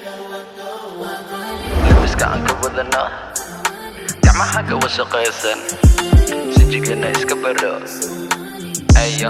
labiska aan ka wadano gacmaha ka wasaqaysan sijigana iska baro ayo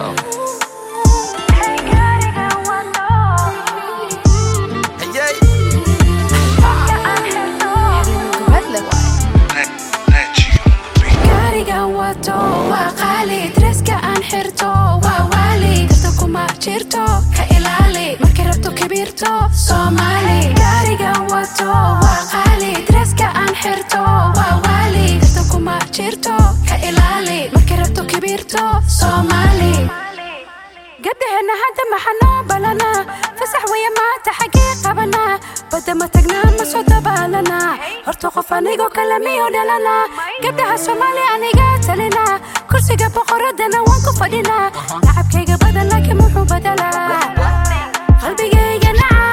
gaarigan wato waa qaali dreska aan xirto waa waali kasta kuma jirto ka ilaali markay rabto kabiirto soomaali gaarigan wato waa qaali dreska aan xirto waa waali kasta kuma jirto ka ilaali markay rabto kabiirto soomaali gabdhaheena hadda maxaa noo balanaa fasax waya maanta xaggee qabanaa badda ma tagnaa ma soo dabaalanaa horta qof anigoo kale miyuu dhalanaa gabdhaha soomaali aniga talinaa kursiga boqoradana waan ku fadhinaa lacabkayga badan laakiin muxuu badalaa qalbigayga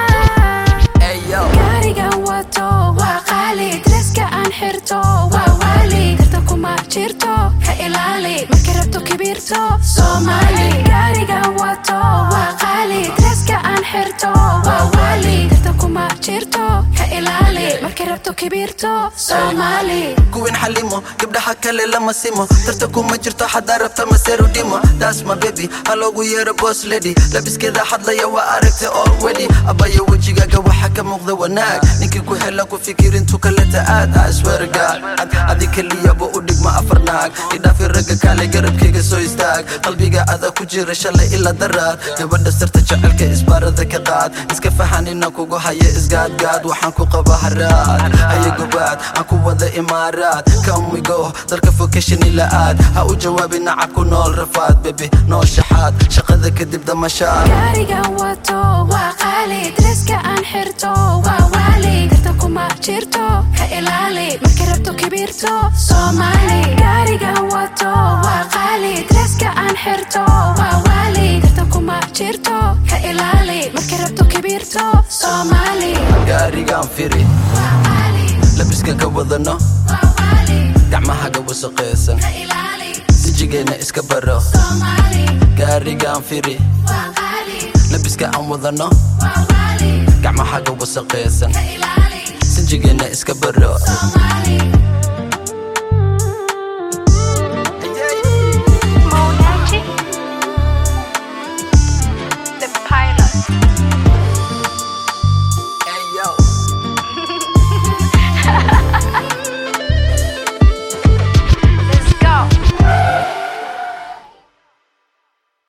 nacaa gaarigan wato waa qaali dreska aan xirto waa waali karta kuma jirto ka ilaali markay rabto kabiirto soomaali gaarigan wato waa qaali dreska aan xirto waa waali karta kuma jirto ka ilaali markay rabto kabiirto soomaali kuwin xalimo gabdhaha kale lama simo tarta kuma jirto xadaa rabta maseru dhimo taas ma bebi ha loogu yeero boss lady labiskeeda hadlaya waa aragta already abaya wejigaaga waxa ka muuqda wanaag ninkii ku helan ku fikirintu kaleta aad aswerga adi keliyaba u dhigma afar naag idhaafi ragga kale garabkayga soo istaag qalbiga ada ku jira shalay ila daraad gabadha sirta jecelka isbaarada ka qaad iska fahan inaan kugu haya isgaadgaad waxaan ku qaba haraad haya gobaad aan ku wada imaaraad come we go dalka vocation ila aad ha u jawaabi nacab ku nool rafaad bebi nool shaxaad shaqada kadib damashaad gaarigan wato waa qaali dreska aan xirto waa waali karta kuma jirto ka ilaali markay rabto kabiirto soomaali gaarigan wato waa qaali dreska aan xirto waa waali karta kuma jirto ka ilaali markay rabto kabiirto soomaali gaarigaan firi waa qaali labiskan ka wadano waa waali gacmahaga wasaqaysan ka ilaali sijigeena iska baro soomaali gaarigaan firi waa qaali labiska aan wadano waa waali gacmahaga wasaqaysan ka ilaali sijigeena iska baro soomaali